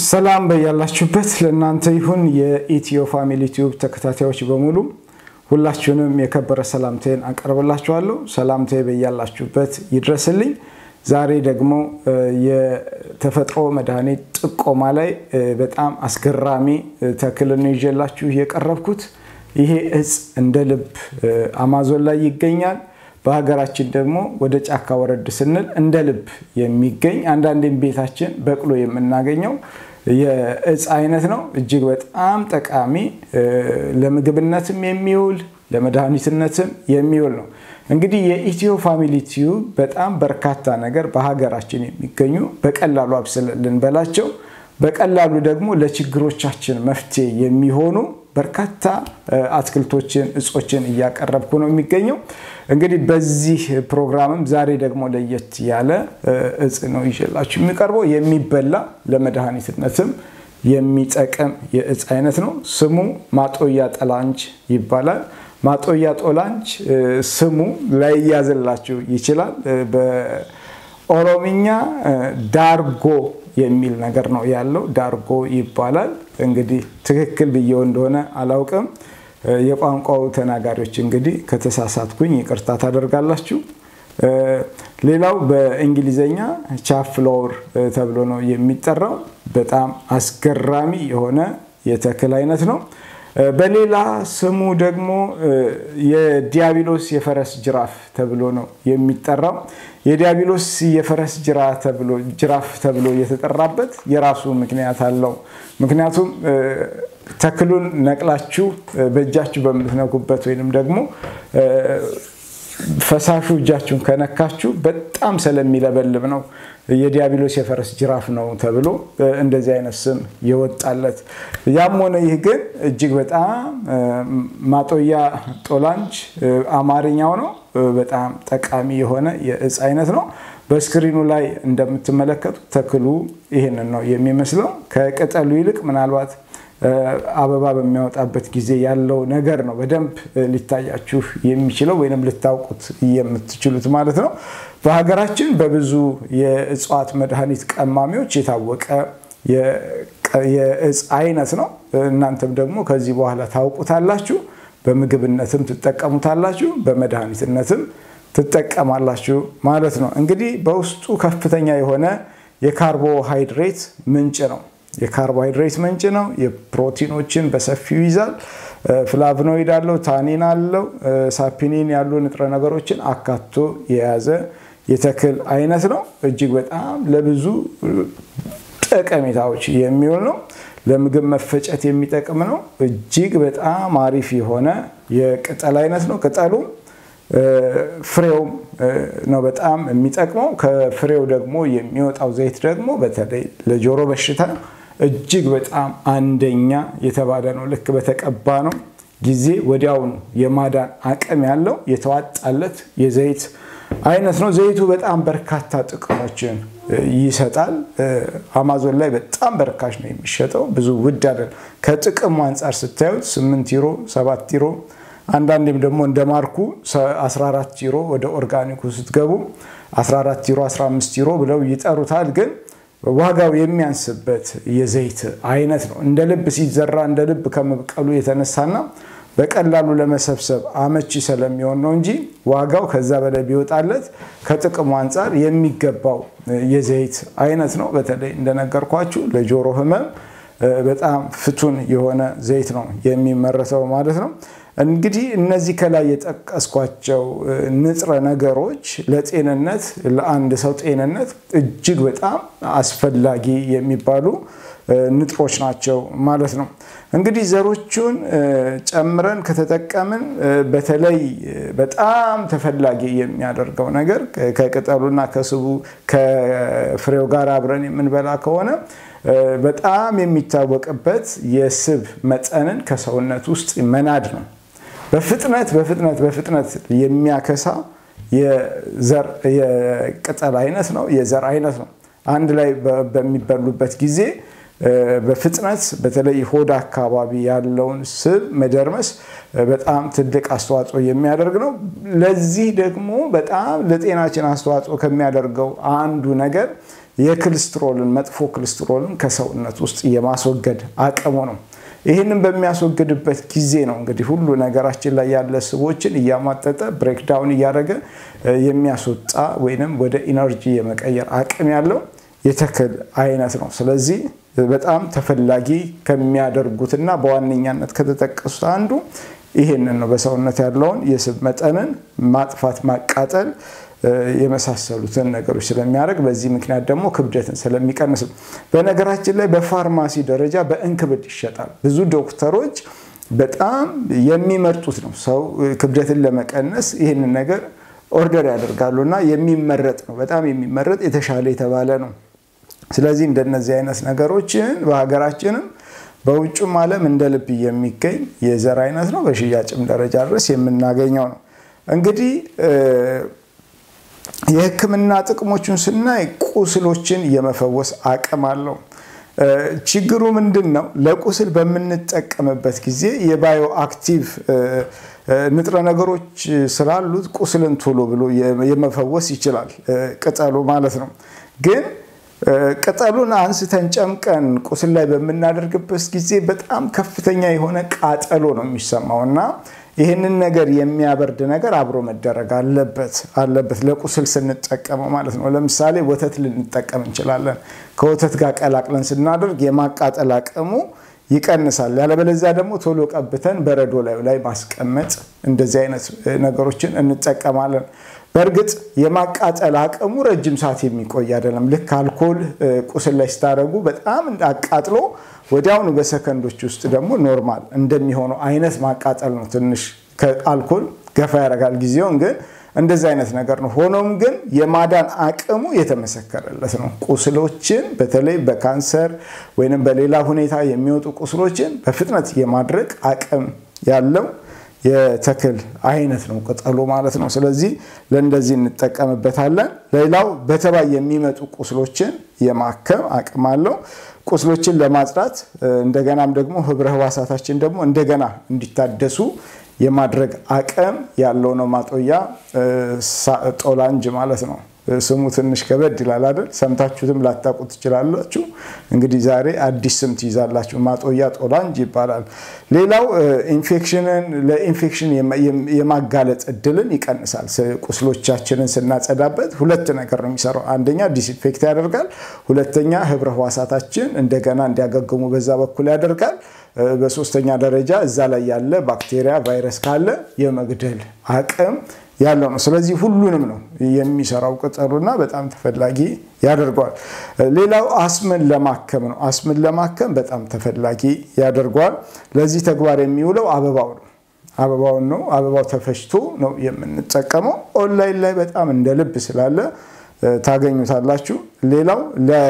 ሰላም በያላችሁበት ለእናንተ ይሁን። የኢትዮ ፋሚሊ ቲዩብ ተከታታዮች በሙሉ ሁላችሁንም የከበረ ሰላምታዬን አቀርብላችኋለሁ። ሰላምታዬ በያላችሁበት ይድረስልኝ። ዛሬ ደግሞ የተፈጥሮ መድኃኒት ጥቆማ ላይ በጣም አስገራሚ ተክልን ይዤላችሁ የቀረብኩት ይሄ እጽ እንደ ልብ አማዞን ላይ ይገኛል። በሀገራችን ደግሞ ወደ ጫካ ወረድ ስንል እንደ ልብ የሚገኝ አንዳንዴም ቤታችን በቅሎ የምናገኘው የእጽ አይነት ነው። እጅግ በጣም ጠቃሚ ለምግብነትም የሚውል ለመድኃኒትነትም የሚውል ነው። እንግዲህ የኢትዮ ፋሚሊ ቲዩብ በጣም በርካታ ነገር በሀገራችን የሚገኙ በቀላሉ አብስለን ልንበላቸው በቀላሉ ደግሞ ለችግሮቻችን መፍትሄ የሚሆኑ በርካታ አትክልቶችን እጾችን እያቀረብኩ ነው የሚገኘው። እንግዲህ በዚህ ፕሮግራምም ዛሬ ደግሞ ለየት ያለ እጽ ነው ይዤላችሁ የሚቀርበው የሚበላ ለመድኃኒትነትም የሚጠቅም የእጽ አይነት ነው። ስሙ ማጦያ ጠላንጅ ይባላል። ማጦያ ጦላንጅ ስሙ ላይያዝላችሁ ይችላል። በኦሮምኛ ዳርጎ የሚል ነገር ነው ያለው። ዳርጎ ይባላል። እንግዲህ ትክክል ብዬው እንደሆነ አላውቅም። የቋንቋው ተናጋሪዎች እንግዲህ ከተሳሳትኩኝ ይቅርታ ታደርጋላችሁ። ሌላው በእንግሊዘኛ ቻፍሎወር ተብሎ ነው የሚጠራው። በጣም አስገራሚ የሆነ የተክል አይነት ነው። በሌላ ስሙ ደግሞ የዲያብሎስ የፈረስ ጅራፍ ተብሎ ነው የሚጠራው። የዲያብሎስ የፈረስ ጅራፍ ተብሎ የተጠራበት የራሱ ምክንያት አለው። ምክንያቱም ተክሉን ነቅላችሁ በእጃችሁ በምትነኩበት ወይንም ደግሞ ፈሳሹ እጃችሁን ከነካችሁ በጣም ስለሚለበልብ ነው የዲያብሎስ የፈረስ ጅራፍ ነው ተብሎ እንደዚህ አይነት ስም የወጣለት። ያም ሆነ ይህ ግን እጅግ በጣም ማጦያ ጦላንጅ አማርኛው ነው። በጣም ጠቃሚ የሆነ የእጽ አይነት ነው። በስክሪኑ ላይ እንደምትመለከቱት ተክሉ ይህንን ነው የሚመስለው። ከቅጠሉ ይልቅ ምናልባት አበባ በሚያወጣበት ጊዜ ያለው ነገር ነው በደንብ ሊታያችሁ የሚችለው ወይም ልታውቁት የምትችሉት ማለት ነው። በሀገራችን በብዙ የእጽዋት መድኃኒት ቀማሚዎች የታወቀ የእጽ አይነት ነው። እናንተም ደግሞ ከዚህ በኋላ ታውቁታላችሁ። በምግብነትም ትጠቀሙታላችሁ፣ በመድኃኒትነትም ትጠቀማላችሁ ማለት ነው። እንግዲህ በውስጡ ከፍተኛ የሆነ የካርቦሃይድሬት ምንጭ ነው። የካርቦሃይድሬት ምንጭ ነው። የፕሮቲኖችን በሰፊው ይዛል። ፍላቭኖይድ አለው፣ ታኒን አለው፣ ሳፒኒን ያሉ ንጥረ ነገሮችን አካቶ የያዘ የተክል አይነት ነው። እጅግ በጣም ለብዙ ጠቀሜታዎች የሚውል ነው። ለምግብ መፈጨት የሚጠቅም ነው። እጅግ በጣም አሪፍ የሆነ የቅጠል አይነት ነው። ቅጠሉም ፍሬውም ነው በጣም የሚጠቅመው። ከፍሬው ደግሞ የሚወጣው ዘይት ደግሞ በተለይ ለጆሮ በሽታ እጅግ በጣም አንደኛ የተባለ ነው። ልክ በተቀባ ነው ጊዜ ወዲያውኑ የማዳን አቅም ያለው የተዋጣለት የዘይት አይነት ነው። ዘይቱ በጣም በርካታ ጥቅሞችን ይሰጣል። አማዞን ላይ በጣም በርካሽ ነው የሚሸጠው፣ ብዙ ውድ አይደለም። ከጥቅሙ አንጻር ስታዩት 8 ዩሮ፣ 7 ዩሮ አንዳንዴም ደግሞ እንደ ማርኩ 14 ዩሮ ወደ ኦርጋኒኩ ስትገቡ 14 ዩሮ 15 ዩሮ ብለው ይጠሩታል። ግን ዋጋው የሚያንስበት የዘይት አይነት ነው። እንደ ልብ ሲዘራ እንደ ልብ ከመብቀሉ የተነሳና በቀላሉ ለመሰብሰብ አመቺ ስለሚሆን ነው እንጂ ዋጋው ከዛ በላይ ቢወጣለት ከጥቅሙ አንጻር የሚገባው የዘይት አይነት ነው። በተለይ እንደነገርኳችሁ ለጆሮ ሕመም በጣም ፍቱን የሆነ ዘይት ነው የሚመረተው ማለት ነው። እንግዲህ እነዚህ ከላይ የጠቀስኳቸው ንጥረ ነገሮች ለጤንነት ለአንድ ሰው ጤንነት እጅግ በጣም አስፈላጊ የሚባሉ ንጥሮች ናቸው ማለት ነው። እንግዲህ ዘሮቹን ጨምረን ከተጠቀምን በተለይ በጣም ተፈላጊ የሚያደርገው ነገር ከቅጠሉና ከስቡ ከፍሬው ጋር አብረን የምንበላ ከሆነ በጣም የሚታወቅበት የስብ መጠንን ከሰውነት ውስጥ መናድ ነው። በፍጥነት በፍጥነት በፍጥነት የሚያከሳ የቅጠል አይነት ነው፣ የዘር አይነት ነው። አንድ ላይ በሚበሉበት ጊዜ በፍጥነት በተለይ ሆድ አካባቢ ያለውን ስብ መደርመስ በጣም ትልቅ አስተዋጽኦ የሚያደርግ ነው። ለዚህ ደግሞ በጣም ለጤናችን አስተዋጽኦ ከሚያደርገው አንዱ ነገር የክልስትሮልን መጥፎ ክልስትሮልን ከሰውነት ውስጥ የማስወገድ አቅሙ ነው። ይህንን በሚያስወግድበት ጊዜ ነው እንግዲህ ሁሉ ነገራችን ላይ ያለ ስቦችን እያሟጠጠ ብሬክዳውን እያደረገ የሚያስወጣ ወይንም ወደ ኢነርጂ የመቀየር አቅም ያለው የተክል አይነት ነው። ስለዚህ በጣም ተፈላጊ ከሚያደርጉትና በዋነኛነት ከተጠቀሱት አንዱ ይሄንን ነው። በሰውነት ያለውን የስብ መጠንን ማጥፋት፣ ማቃጠል የመሳሰሉትን ነገሮች ስለሚያደርግ በዚህ ምክንያት ደግሞ ክብደትን ስለሚቀንስ በነገራችን ላይ በፋርማሲ ደረጃ በእንክብል ይሸጣል። ብዙ ዶክተሮች በጣም የሚመርጡት ነው። ሰው ክብደትን ለመቀነስ ይህንን ነገር ኦርደር ያደርጋሉ እና የሚመረጥ ነው። በጣም የሚመረጥ የተሻለ የተባለ ነው። ስለዚህ እንደነዚህ አይነት ነገሮችን በሀገራችንም በውጭም ዓለም እንደ ልብ የሚገኝ የዘር አይነት ነው። በሽያጭም ደረጃ ድረስ የምናገኘው ነው። እንግዲህ የሕክምና ጥቅሞቹን ስናይ ቁስሎችን የመፈወስ አቅም አለው። ችግሩ ምንድን ነው? ለቁስል በምንጠቀምበት ጊዜ የባዮ አክቲቭ ንጥረ ነገሮች ስላሉት ቁስልን ቶሎ ብሎ የመፈወስ ይችላል፣ ቅጠሉ ማለት ነው። ግን ቅጠሉን አንስተን ጨምቀን ቁስል ላይ በምናደርግበት ጊዜ በጣም ከፍተኛ የሆነ ቃጠሎ ነው የሚሰማው እና ይህንን ነገር የሚያበርድ ነገር አብሮ መደረግ አለበት አለበት ለቁስል ስንጠቀመው ማለት ነው። ለምሳሌ ወተት ልንጠቀም እንችላለን። ከወተት ጋር ቀላቅለን ስናደርግ የማቃጠል አቅሙ ይቀንሳል። ያለበለዚያ ደግሞ ቶሎ ቀብተን በረዶ ላዩ ላይ ማስቀመጥ እንደዚህ አይነት ነገሮችን እንጠቀማለን። በእርግጥ የማቃጠል አቅሙ ረጅም ሰዓት የሚቆይ አይደለም። ልክ አልኮል ቁስል ላይ ስታደርጉ በጣም አቃጥሎ ወዲያውኑ በሰከንዶች ውስጥ ደግሞ ኖርማል እንደሚሆነው አይነት ማቃጠል ነው። ትንሽ ከአልኮል ገፋ ያደርጋል ጊዜውን ግን እንደዚህ አይነት ነገር ነው። ሆኖም ግን የማዳን አቅሙ የተመሰከረለት ነው። ቁስሎችን በተለይ በካንሰር ወይም በሌላ ሁኔታ የሚወጡ ቁስሎችን በፍጥነት የማድረግ አቅም ያለው የተክል አይነት ነው ቅጠሉ ማለት ነው። ስለዚህ ለእንደዚህ እንጠቀምበታለን። ሌላው በተባይ የሚመጡ ቁስሎችን የማከም አቅም አለው። ቁስሎችን ለማጽዳት እንደገናም ደግሞ ህብረ ህዋሳታችን ደግሞ እንደገና እንዲታደሱ የማድረግ አቅም ያለው ነው። ማጦያ ጦላንጅ ማለት ነው። ስሙ ትንሽ ከበድ ይላል አይደል? ሰምታችሁትም ላታውቁ ትችላላችሁ። እንግዲህ ዛሬ አዲስ ስም ትይዛላችሁ። ማጦያ ጦላንጅ ይባላል። ሌላው ኢንፌክሽንን ለኢንፌክሽን የማጋለጥ እድልን ይቀንሳል። ቁስሎቻችንን ስናጸዳበት ሁለት ነገር ነው የሚሰራው። አንደኛ ዲስኢንፌክት ያደርጋል። ሁለተኛ ህብረ ህዋሳታችን እንደገና እንዲያገግሙ በዛ በኩል ያደርጋል። በሶስተኛ ደረጃ እዛ ላይ ያለ ባክቴሪያ፣ ቫይረስ ካለ የመግደል አቅም ያለው ነው። ስለዚህ ሁሉንም ነው የሚሰራው ቅጠሉና በጣም ተፈላጊ ያደርገዋል። ሌላው አስምን ለማከም ነው። አስምን ለማከም በጣም ተፈላጊ ያደርገዋል። ለዚህ ተግባር የሚውለው አበባው ነው። አበባውን ነው። አበባው ተፈጭቶ ነው የምንጠቀመው። ኦንላይን ላይ በጣም እንደ ልብ ስላለ ታገኙታላችሁ። ሌላው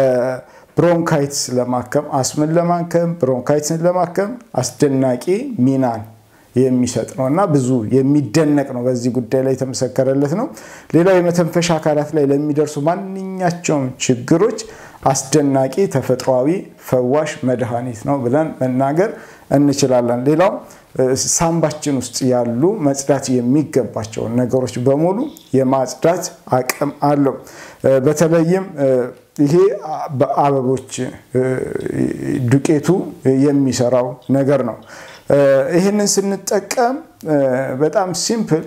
ብሮንካይትስ ለማከም አስምን ለማከም ብሮንካይትስን ለማከም አስደናቂ ሚናን የሚሰጥ ነው እና ብዙ የሚደነቅ ነው። በዚህ ጉዳይ ላይ የተመሰከረለት ነው። ሌላው የመተንፈሻ አካላት ላይ ለሚደርሱ ማንኛቸውም ችግሮች አስደናቂ ተፈጥሯዊ ፈዋሽ መድኃኒት ነው ብለን መናገር እንችላለን። ሌላው ሳምባችን ውስጥ ያሉ መጽዳት የሚገባቸውን ነገሮች በሙሉ የማጽዳት አቅም አለው። በተለይም ይሄ በአበቦች ዱቄቱ የሚሰራው ነገር ነው። ይህንን ስንጠቀም በጣም ሲምፕል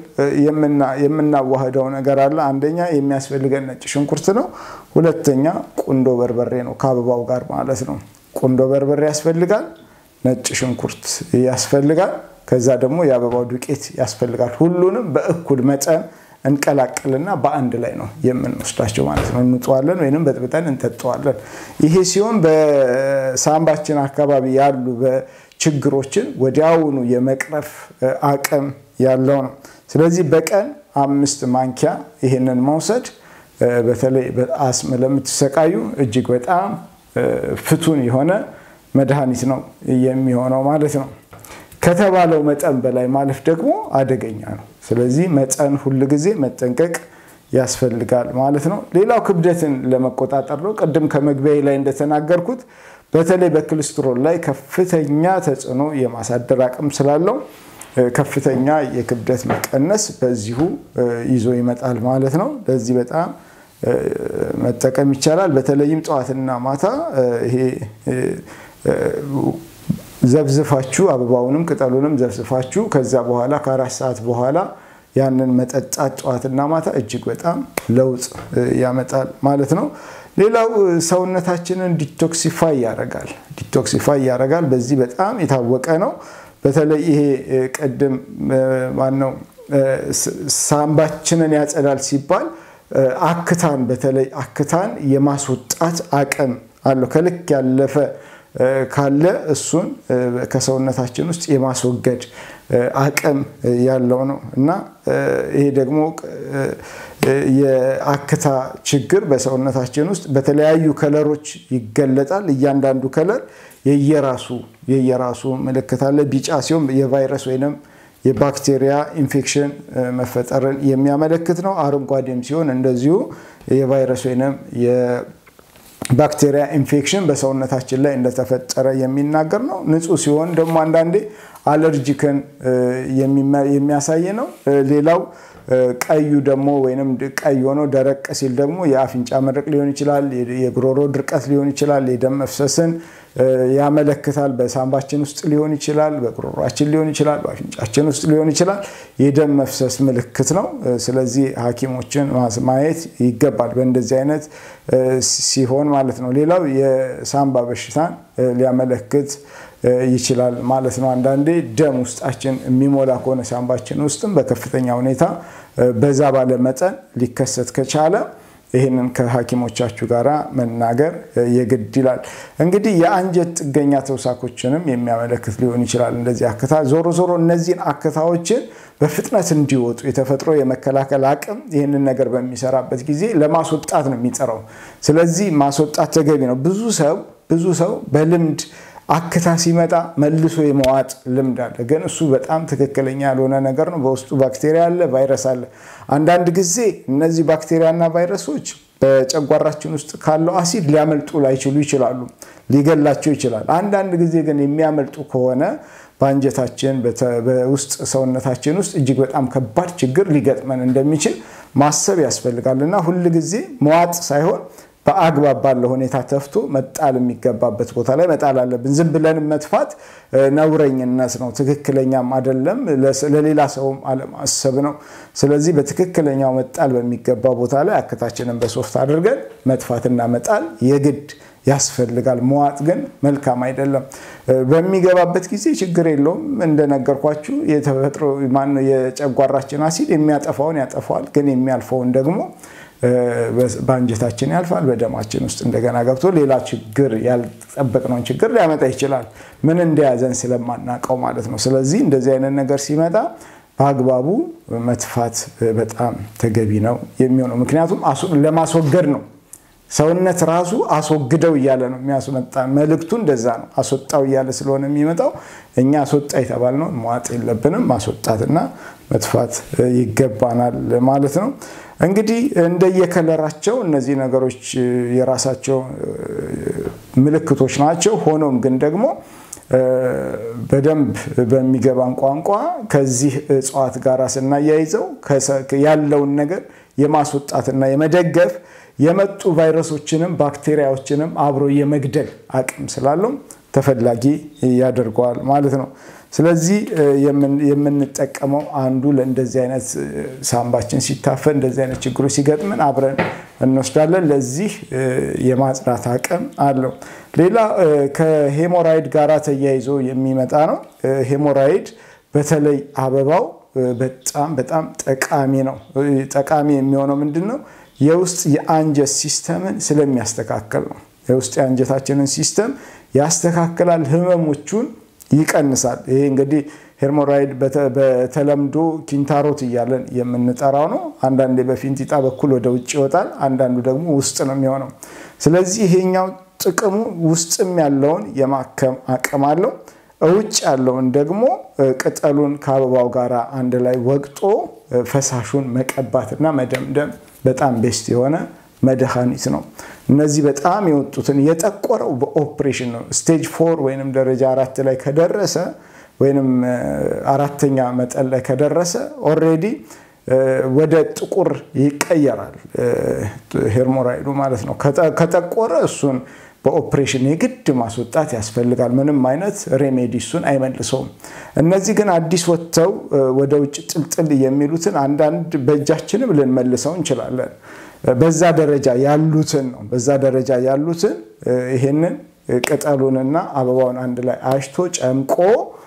የምናዋህደው ነገር አለ። አንደኛ የሚያስፈልገን ነጭ ሽንኩርት ነው። ሁለተኛ ቁንዶ በርበሬ ነው፣ ከአበባው ጋር ማለት ነው። ቁንዶ በርበሬ ያስፈልጋል፣ ነጭ ሽንኩርት ያስፈልጋል፣ ከዛ ደግሞ የአበባው ዱቄት ያስፈልጋል። ሁሉንም በእኩል መጠን እንቀላቅልና በአንድ ላይ ነው የምንወስዳቸው ማለት ነው። እንጠዋለን ወይም በጥብጠን እንጠጠዋለን። ይሄ ሲሆን በሳምባችን አካባቢ ያሉ ችግሮችን ወዲያውኑ የመቅረፍ አቅም ያለው ነው። ስለዚህ በቀን አምስት ማንኪያ ይህንን መውሰድ በተለይ በአስም ለምትሰቃዩ እጅግ በጣም ፍቱን የሆነ መድኃኒት ነው የሚሆነው ማለት ነው። ከተባለው መጠን በላይ ማለፍ ደግሞ አደገኛ ነው። ስለዚህ መጠን ሁል ጊዜ መጠንቀቅ ያስፈልጋል ማለት ነው። ሌላው ክብደትን ለመቆጣጠር ነው። ቅድም ከመግቢያ ላይ እንደተናገርኩት በተለይ በኮሌስትሮል ላይ ከፍተኛ ተጽዕኖ የማሳደር አቅም ስላለው ከፍተኛ የክብደት መቀነስ በዚሁ ይዞ ይመጣል ማለት ነው። ለዚህ በጣም መጠቀም ይቻላል። በተለይም ጠዋትና ማታ ይሄ ዘብዝፋችሁ አበባውንም ቅጠሉንም ዘብዝፋችሁ ከዛ በኋላ ከአራት ሰዓት በኋላ ያንን መጠጣት ጠዋትና ማታ እጅግ በጣም ለውጥ ያመጣል ማለት ነው። ሌላው ሰውነታችንን ዲቶክሲፋይ ያደርጋል። ዲቶክሲፋይ ያደርጋል። በዚህ በጣም የታወቀ ነው። በተለይ ይሄ ቅድም ማነው ሳምባችንን ያጸዳል ሲባል አክታን በተለይ አክታን የማስወጣት አቅም አለው። ከልክ ያለፈ ካለ እሱን ከሰውነታችን ውስጥ የማስወገድ አቅም ያለው ነው እና ይሄ ደግሞ የአክታ ችግር በሰውነታችን ውስጥ በተለያዩ ከለሮች ይገለጣል። እያንዳንዱ ከለር የየራሱ የየራሱ ምልክት አለ። ቢጫ ሲሆን የቫይረስ ወይንም የባክቴሪያ ኢንፌክሽን መፈጠርን የሚያመለክት ነው። አረንጓዴም ሲሆን እንደዚሁ የቫይረስ ወይንም የባክቴሪያ ኢንፌክሽን በሰውነታችን ላይ እንደተፈጠረ የሚናገር ነው። ንጹህ ሲሆን ደግሞ አንዳንዴ አለርጂክን የሚያሳይ ነው። ሌላው ቀዩ ደግሞ ወይም ቀይ ሆኖ ደረቅ ሲል ደግሞ የአፍንጫ መድረቅ ሊሆን ይችላል፣ የጉሮሮ ድርቀት ሊሆን ይችላል፣ የደም መፍሰስን ያመለክታል። በሳምባችን ውስጥ ሊሆን ይችላል፣ በጉሮሯችን ሊሆን ይችላል፣ በአፍንጫችን ውስጥ ሊሆን ይችላል። የደም መፍሰስ ምልክት ነው። ስለዚህ ሐኪሞችን ማየት ይገባል በእንደዚህ አይነት ሲሆን ማለት ነው። ሌላው የሳምባ በሽታን ሊያመለክት ይችላል ማለት ነው። አንዳንዴ ደም ውስጣችን የሚሞላ ከሆነ ሳምባችን ውስጥም በከፍተኛ ሁኔታ በዛ ባለ መጠን ሊከሰት ከቻለ ይህንን ከሐኪሞቻችሁ ጋር መናገር የግድ ይላል። እንግዲህ የአንጀት ጥገኛ ተውሳኮችንም የሚያመለክት ሊሆን ይችላል። እንደዚህ አክታ ዞሮ ዞሮ እነዚህን አክታዎችን በፍጥነት እንዲወጡ የተፈጥሮ የመከላከል አቅም ይህንን ነገር በሚሰራበት ጊዜ ለማስወጣት ነው የሚጠራው። ስለዚህ ማስወጣት ተገቢ ነው። ብዙ ሰው ብዙ ሰው በልምድ አክታ ሲመጣ መልሶ የመዋጥ ልምድ አለ። ግን እሱ በጣም ትክክለኛ ያልሆነ ነገር ነው። በውስጡ ባክቴሪያ አለ፣ ቫይረስ አለ። አንዳንድ ጊዜ እነዚህ ባክቴሪያና ቫይረሶች በጨጓራችን ውስጥ ካለው አሲድ ሊያመልጡ ላይችሉ ይችላሉ፣ ሊገላቸው ይችላል። አንዳንድ ጊዜ ግን የሚያመልጡ ከሆነ በአንጀታችን በውስጥ ሰውነታችን ውስጥ እጅግ በጣም ከባድ ችግር ሊገጥመን እንደሚችል ማሰብ ያስፈልጋል እና ሁል ጊዜ መዋጥ ሳይሆን በአግባብ ባለው ሁኔታ ተፍቶ መጣል የሚገባበት ቦታ ላይ መጣል አለብን። ዝም ብለን መጥፋት ነውረኝነት ነው፣ ትክክለኛም አይደለም። ለሌላ ሰውም አለማሰብ ነው። ስለዚህ በትክክለኛው መጣል በሚገባ ቦታ ላይ አክታችንን በሶፍት አድርገን መጥፋትና መጣል የግድ ያስፈልጋል። መዋጥ ግን መልካም አይደለም። በሚገባበት ጊዜ ችግር የለውም። እንደነገርኳችሁ የተፈጥሮ ማነው የጨጓራችን አሲድ የሚያጠፋውን ያጠፋዋል፣ ግን የሚያልፈውን ደግሞ በአንጀታችን ያልፋል። በደማችን ውስጥ እንደገና ገብቶ ሌላ ችግር ያልጠበቅነውን ችግር ሊያመጣ ይችላል። ምን እንደያዘን ስለማናውቀው ማለት ነው። ስለዚህ እንደዚህ አይነት ነገር ሲመጣ በአግባቡ መጥፋት በጣም ተገቢ ነው የሚሆነው። ምክንያቱም ለማስወገድ ነው። ሰውነት ራሱ አስወግደው እያለ ነው የሚያስመጣ። መልእክቱ እንደዛ ነው። አስወጣው እያለ ስለሆነ የሚመጣው እኛ አስወጣ የተባልነውን መዋጥ የለብንም። ማስወጣትና መጥፋት ይገባናል ማለት ነው። እንግዲህ እንደየከለራቸው እነዚህ ነገሮች የራሳቸው ምልክቶች ናቸው። ሆኖም ግን ደግሞ በደንብ በሚገባን ቋንቋ ከዚህ እጽዋት ጋር ስናያይዘው ያለውን ነገር የማስወጣትና የመደገፍ የመጡ ቫይረሶችንም ባክቴሪያዎችንም አብሮ የመግደል አቅም ስላለው ተፈላጊ ያደርገዋል ማለት ነው። ስለዚህ የምንጠቀመው አንዱ ለእንደዚህ አይነት ሳምባችን ሲታፈን እንደዚህ አይነት ችግሮች ሲገጥምን አብረን እንወስዳለን። ለዚህ የማጽዳት አቅም አለው። ሌላ ከሄሞራይድ ጋር ተያይዞ የሚመጣ ነው። ሄሞራይድ በተለይ አበባው በጣም በጣም ጠቃሚ ነው። ጠቃሚ የሚሆነው ምንድን ነው? የውስጥ የአንጀት ሲስተምን ስለሚያስተካከል ነው። የውስጥ የአንጀታችንን ሲስተም ያስተካክላል፣ ህመሞቹን ይቀንሳል። ይሄ እንግዲህ ሄርሞራይድ በተለምዶ ኪንታሮት እያለን የምንጠራው ነው። አንዳንዴ በፊንጢጣ በኩል ወደ ውጭ ይወጣል፣ አንዳንዱ ደግሞ ውስጥ ነው የሚሆነው። ስለዚህ ይሄኛው ጥቅሙ ውስጥም ያለውን የማከም አቅም አለው። ውጭ ያለውን ደግሞ ቅጠሉን ከአበባው ጋር አንድ ላይ ወቅጦ ፈሳሹን መቀባትና መደምደም በጣም ቤስት የሆነ መድኃኒት ነው። እነዚህ በጣም የወጡትን የጠቆረው በኦፕሬሽን ነው። ስቴጅ ፎር ወይም ደረጃ አራት ላይ ከደረሰ ወይም አራተኛ መጠን ላይ ከደረሰ ኦልሬዲ ወደ ጥቁር ይቀየራል። ሄርሞራይዱ ማለት ነው። ከጠቆረ እሱን በኦፕሬሽን የግድ ማስወጣት ያስፈልጋል። ምንም አይነት ሬሜዲ እሱን አይመልሰውም። እነዚህ ግን አዲስ ወጥተው ወደ ውጭ ጥልጥል የሚሉትን አንዳንድ በእጃችንም ልንመልሰው እንችላለን። በዛ ደረጃ ያሉትን ነው። በዛ ደረጃ ያሉትን ይሄንን ቅጠሉንና አበባውን አንድ ላይ አሽቶ ጨምቆ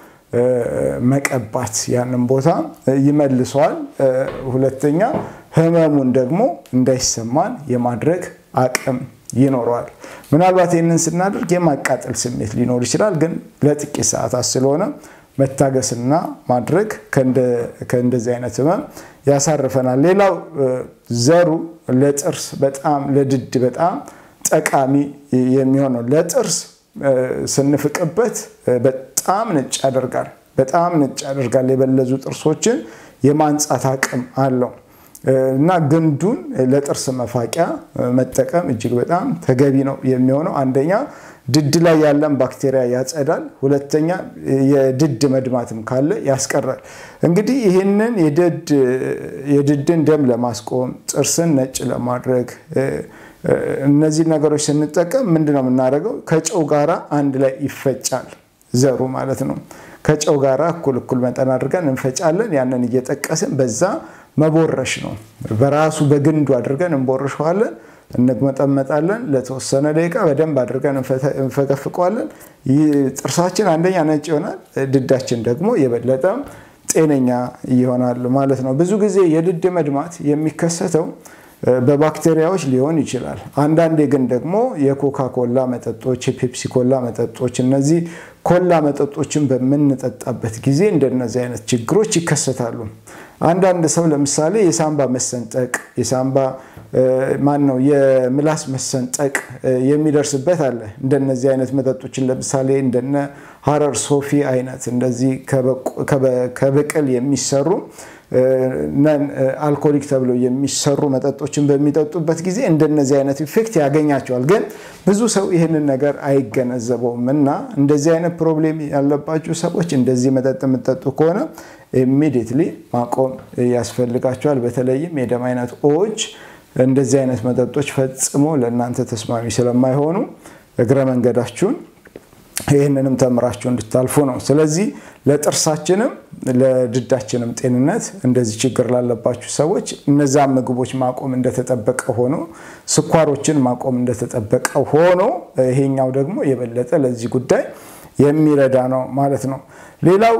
መቀባት ያንን ቦታ ይመልሰዋል። ሁለተኛ ህመሙን ደግሞ እንዳይሰማን የማድረግ አቅም ይኖረዋል። ምናልባት ይህንን ስናደርግ የማቃጠል ስሜት ሊኖር ይችላል፣ ግን ለጥቂት ሰዓታት ስለሆነ መታገስና ማድረግ ከእንደዚህ አይነት ህመም ያሳርፈናል። ሌላው ዘሩ ለጥርስ በጣም ለድድ በጣም ጠቃሚ የሚሆነው ለጥርስ ስንፍቅበት በጣም ነጭ ያደርጋል። በጣም ነጭ ያደርጋል። የበለዙ ጥርሶችን የማንጻት አቅም አለው እና ግንዱን ለጥርስ መፋቂያ መጠቀም እጅግ በጣም ተገቢ ነው የሚሆነው። አንደኛ ድድ ላይ ያለን ባክቴሪያ ያጸዳል። ሁለተኛ የድድ መድማትም ካለ ያስቀራል። እንግዲህ ይህንን የድድን ደም ለማስቆም ጥርስን ነጭ ለማድረግ እነዚህ ነገሮች ስንጠቀም ምንድን ነው የምናደርገው? ከጨው ጋራ አንድ ላይ ይፈጫል ዘሩ ማለት ነው። ከጨው ጋራ እኩል እኩል መጠን አድርገን እንፈጫለን። ያንን እየጠቀስን በዛ መቦረሽ ነው። በራሱ በግንዱ አድርገን እንቦርሸዋለን፣ እንመጠመጣለን። ለተወሰነ ደቂቃ በደንብ አድርገን እንፈቀፍቀዋለን። ጥርሳችን አንደኛ ነጭ ይሆናል፣ ድዳችን ደግሞ የበለጠ ጤነኛ ይሆናል ማለት ነው። ብዙ ጊዜ የድድ መድማት የሚከሰተው በባክቴሪያዎች ሊሆን ይችላል። አንዳንዴ ግን ደግሞ የኮካ ኮላ መጠጦች፣ የፔፕሲ ኮላ መጠጦች፣ እነዚህ ኮላ መጠጦችን በምንጠጣበት ጊዜ እንደነዚህ አይነት ችግሮች ይከሰታሉ። አንዳንድ ሰው ለምሳሌ የሳምባ መሰንጠቅ፣ የሳምባ ማን ነው የምላስ መሰንጠቅ የሚደርስበት አለ። እንደነዚህ አይነት መጠጦችን ለምሳሌ እንደነ ሀረር ሶፊ አይነት እንደዚህ ከብቅል የሚሰሩ ነን አልኮሊክ ተብለው የሚሰሩ መጠጦችን በሚጠጡበት ጊዜ እንደነዚህ አይነት ኢፌክት ያገኛቸዋል። ግን ብዙ ሰው ይህንን ነገር አይገነዘበውም እና እንደዚህ አይነት ፕሮብሌም ያለባችሁ ሰዎች እንደዚህ መጠጥ የምጠጡ ከሆነ ኢሚዲየትሊ ማቆም ያስፈልጋቸዋል። በተለይም የደም አይነት ኦዎች እንደዚህ አይነት መጠጦች ፈጽሞ ለእናንተ ተስማሚ ስለማይሆኑ እግረ መንገዳችሁን ይህንንም ተምራችሁ እንድታልፉ ነው። ስለዚህ ለጥርሳችንም ለድዳችንም ጤንነት እንደዚህ ችግር ላለባችሁ ሰዎች እነዛን ምግቦች ማቆም እንደተጠበቀ ሆኖ ስኳሮችን ማቆም እንደተጠበቀ ሆኖ ይሄኛው ደግሞ የበለጠ ለዚህ ጉዳይ የሚረዳ ነው ማለት ነው። ሌላው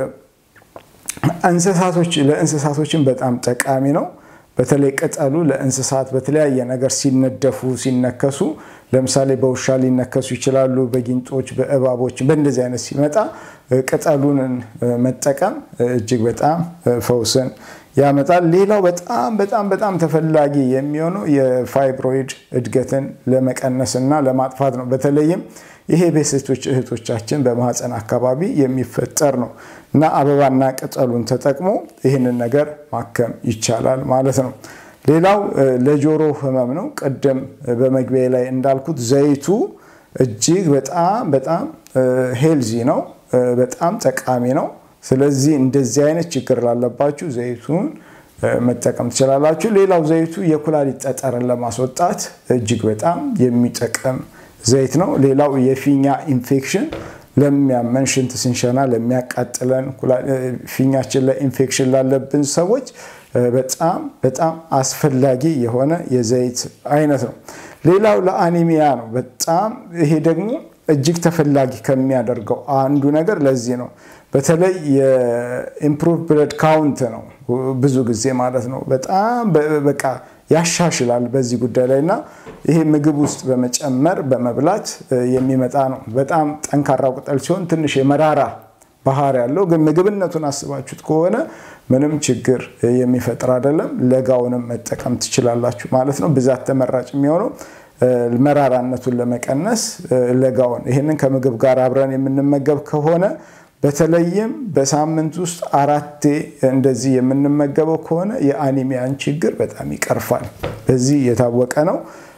እንስሳቶች ለእንስሳቶችን በጣም ጠቃሚ ነው። በተለይ ቅጠሉ ለእንስሳት በተለያየ ነገር ሲነደፉ ሲነከሱ፣ ለምሳሌ በውሻ ሊነከሱ ይችላሉ፣ በጊንጦች፣ በእባቦች በእንደዚህ አይነት ሲመጣ ቅጠሉን መጠቀም እጅግ በጣም ፈውስን ያመጣል። ሌላው በጣም በጣም በጣም ተፈላጊ የሚሆነው የፋይብሮይድ እድገትን ለመቀነስ እና ለማጥፋት ነው። በተለይም ይሄ በሴቶች እህቶቻችን በማህፀን አካባቢ የሚፈጠር ነው እና አበባና ቅጠሉን ተጠቅሞ ይህንን ነገር ማከም ይቻላል ማለት ነው። ሌላው ለጆሮ ህመም ነው። ቅድም በመግቢያ ላይ እንዳልኩት ዘይቱ እጅግ በጣም በጣም ሄልዚ ነው፣ በጣም ጠቃሚ ነው። ስለዚህ እንደዚህ አይነት ችግር ላለባችሁ ዘይቱን መጠቀም ትችላላችሁ። ሌላው ዘይቱ የኩላሊት ጠጠርን ለማስወጣት እጅግ በጣም የሚጠቅም ዘይት ነው። ሌላው የፊኛ ኢንፌክሽን ለሚያመን ሽንት ስንሸና ለሚያቃጥለን ፊኛችን ላይ ኢንፌክሽን ላለብን ሰዎች በጣም በጣም አስፈላጊ የሆነ የዘይት አይነት ነው። ሌላው ለአኒሚያ ነው። በጣም ይሄ ደግሞ እጅግ ተፈላጊ ከሚያደርገው አንዱ ነገር ለዚህ ነው። በተለይ የኢምፕሩቭ ብለድ ካውንት ነው ብዙ ጊዜ ማለት ነው። በጣም በቃ ያሻሽላል በዚህ ጉዳይ ላይ እና ይሄ ምግብ ውስጥ በመጨመር በመብላት የሚመጣ ነው። በጣም ጠንካራ ቅጠል ሲሆን ትንሽ የመራራ ባህሪ ያለው ግን ምግብነቱን አስባችሁት ከሆነ ምንም ችግር የሚፈጥር አይደለም። ለጋውንም መጠቀም ትችላላችሁ ማለት ነው። ብዛት ተመራጭ የሚሆነው መራራነቱን ለመቀነስ ለጋውን ይህንን ከምግብ ጋር አብረን የምንመገብ ከሆነ በተለይም በሳምንት ውስጥ አራቴ እንደዚህ የምንመገበው ከሆነ የአኒሚያን ችግር በጣም ይቀርፋል። በዚህ የታወቀ ነው።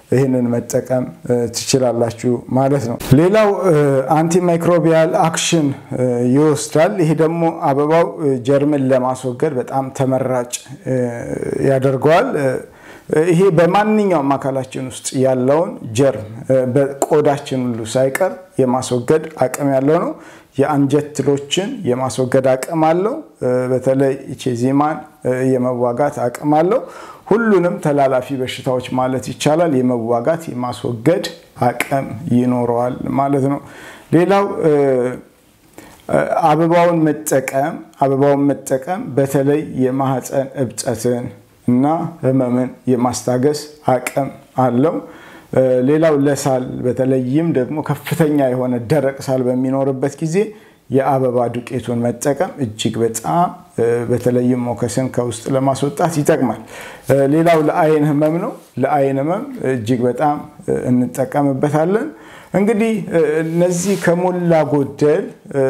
ይህንን መጠቀም ትችላላችሁ ማለት ነው። ሌላው አንቲማይክሮቢያል አክሽን ይወስዳል። ይሄ ደግሞ አበባው ጀርምን ለማስወገድ በጣም ተመራጭ ያደርገዋል። ይሄ በማንኛውም አካላችን ውስጥ ያለውን ጀርም በቆዳችን ሁሉ ሳይቀር የማስወገድ አቅም ያለው ነው። የአንጀት ትሎችን የማስወገድ አቅም አለው። በተለይ ኢቼዚማን የመዋጋት አቅም አለው። ሁሉንም ተላላፊ በሽታዎች ማለት ይቻላል የመዋጋት የማስወገድ አቅም ይኖረዋል ማለት ነው። ሌላው አበባውን መጠቀም አበባውን መጠቀም በተለይ የማህፀን እብጠትን እና ህመምን የማስታገስ አቅም አለው። ሌላው ለሳል በተለይም ደግሞ ከፍተኛ የሆነ ደረቅ ሳል በሚኖርበት ጊዜ የአበባ ዱቄቱን መጠቀም እጅግ በጣም በተለይም ሞከስን ከውስጥ ለማስወጣት ይጠቅማል። ሌላው ለአይን ህመም ነው። ለአይን ህመም እጅግ በጣም እንጠቀምበታለን። እንግዲህ እነዚህ ከሞላ ጎደል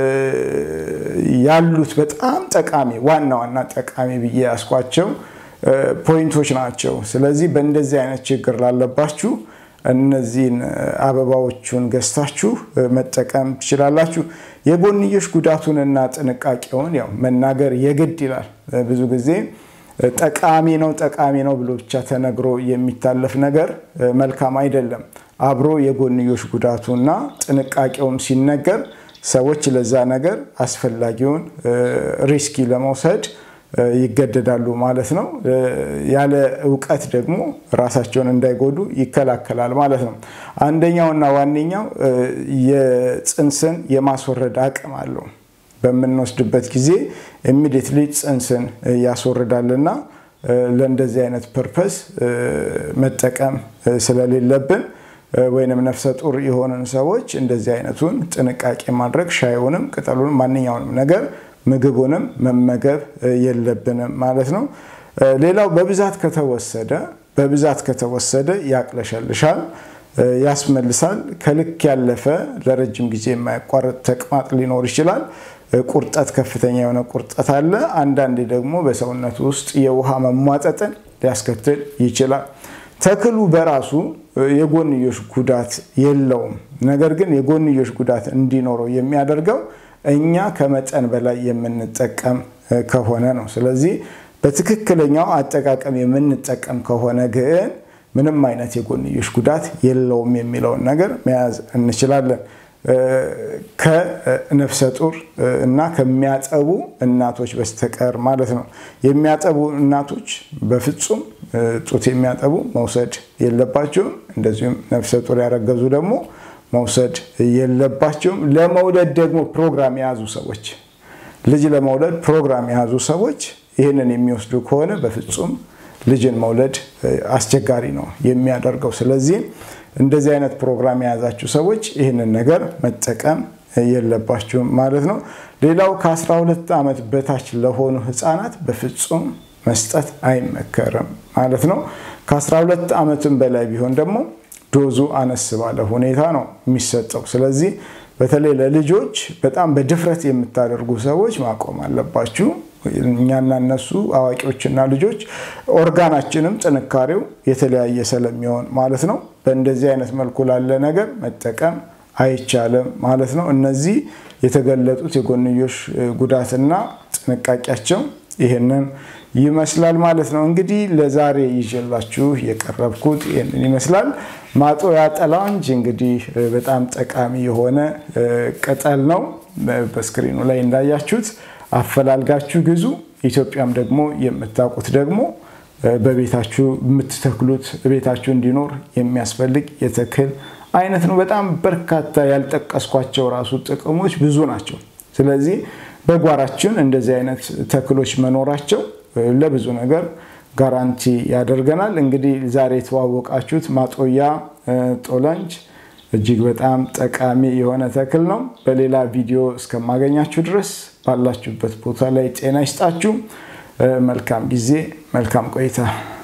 ያሉት በጣም ጠቃሚ ዋና ዋና ጠቃሚ ብዬ ያስኳቸው ፖይንቶች ናቸው። ስለዚህ በእንደዚህ አይነት ችግር ላለባችሁ እነዚህን አበባዎቹን ገዝታችሁ መጠቀም ትችላላችሁ። የጎንዮሽ ጉዳቱንና ጥንቃቄውን ያው መናገር የግድ ይላል። ብዙ ጊዜ ጠቃሚ ነው ጠቃሚ ነው ብሎ ብቻ ተነግሮ የሚታለፍ ነገር መልካም አይደለም። አብሮ የጎንዮሽ ጉዳቱና ጥንቃቄውም ሲነገር ሰዎች ለዛ ነገር አስፈላጊውን ሪስኪ ለመውሰድ ይገደዳሉ ማለት ነው። ያለ እውቀት ደግሞ ራሳቸውን እንዳይጎዱ ይከላከላል ማለት ነው። አንደኛውና ዋነኛው የፅንስን የማስወረድ አቅም አለው። በምንወስድበት ጊዜ ኢሚዲየትሊ ፅንስን ያስወርዳልና ለእንደዚህ አይነት ፐርፐስ መጠቀም ስለሌለብን ወይንም ነፍሰ ጡር የሆንን ሰዎች እንደዚህ አይነቱን ጥንቃቄ ማድረግ ሻዩንም ቅጠሉንም ማንኛውንም ነገር ምግቡንም መመገብ የለብንም ማለት ነው። ሌላው በብዛት ከተወሰደ በብዛት ከተወሰደ ያቅለሸልሻል፣ ያስመልሳል። ከልክ ያለፈ ለረጅም ጊዜ የማያቋርጥ ተቅማጥ ሊኖር ይችላል። ቁርጠት፣ ከፍተኛ የሆነ ቁርጠት አለ። አንዳንዴ ደግሞ በሰውነት ውስጥ የውሃ መሟጠጥን ሊያስከትል ይችላል። ተክሉ በራሱ የጎንዮሽ ጉዳት የለውም። ነገር ግን የጎንዮሽ ጉዳት እንዲኖረው የሚያደርገው እኛ ከመጠን በላይ የምንጠቀም ከሆነ ነው። ስለዚህ በትክክለኛው አጠቃቀም የምንጠቀም ከሆነ ግን ምንም አይነት የጎንዮሽ ጉዳት የለውም የሚለውን ነገር መያዝ እንችላለን። ከነፍሰ ጡር እና ከሚያጠቡ እናቶች በስተቀር ማለት ነው። የሚያጠቡ እናቶች በፍጹም ጡት የሚያጠቡ መውሰድ የለባቸውም። እንደዚሁም ነፍሰ ጡር ያረገዙ ደግሞ መውሰድ የለባቸውም። ለመውለድ ደግሞ ፕሮግራም የያዙ ሰዎች ልጅ ለመውለድ ፕሮግራም የያዙ ሰዎች ይህንን የሚወስዱ ከሆነ በፍጹም ልጅን መውለድ አስቸጋሪ ነው የሚያደርገው። ስለዚህ እንደዚህ አይነት ፕሮግራም የያዛችሁ ሰዎች ይህንን ነገር መጠቀም የለባችሁም ማለት ነው። ሌላው ከ12 ዓመት በታች ለሆኑ ህፃናት በፍጹም መስጠት አይመከርም ማለት ነው። ከ12 ዓመትም በላይ ቢሆን ደግሞ ዶዙ አነስ ባለ ሁኔታ ነው የሚሰጠው። ስለዚህ በተለይ ለልጆች በጣም በድፍረት የምታደርጉ ሰዎች ማቆም አለባችሁ። እኛና እነሱ አዋቂዎችና ልጆች ኦርጋናችንም ጥንካሬው የተለያየ ስለሚሆን ማለት ነው። በእንደዚህ አይነት መልኩ ላለ ነገር መጠቀም አይቻልም ማለት ነው። እነዚህ የተገለጡት የጎንዮሽ ጉዳትና ጥንቃቄያቸው ይህንን ይመስላል ማለት ነው። እንግዲህ ለዛሬ ይዤላችሁ የቀረብኩት ይህንን ይመስላል። ማጦያ ጠላንጅ እንግዲህ በጣም ጠቃሚ የሆነ ቅጠል ነው። በስክሪኑ ላይ እንዳያችሁት አፈላልጋችሁ ግዙ። ኢትዮጵያም ደግሞ የምታውቁት ደግሞ በቤታችሁ የምትተክሉት ቤታችሁ እንዲኖር የሚያስፈልግ የተክል አይነት ነው። በጣም በርካታ ያልጠቀስኳቸው ራሱ ጥቅሞች ብዙ ናቸው። ስለዚህ በጓራችን እንደዚህ አይነት ተክሎች መኖራቸው ለብዙ ነገር ጋራንቲ ያደርገናል። እንግዲህ ዛሬ የተዋወቃችሁት ማጦያ ጦላንጅ እጅግ በጣም ጠቃሚ የሆነ ተክል ነው። በሌላ ቪዲዮ እስከማገኛችሁ ድረስ ባላችሁበት ቦታ ላይ ጤና ይስጣችሁ። መልካም ጊዜ፣ መልካም ቆይታ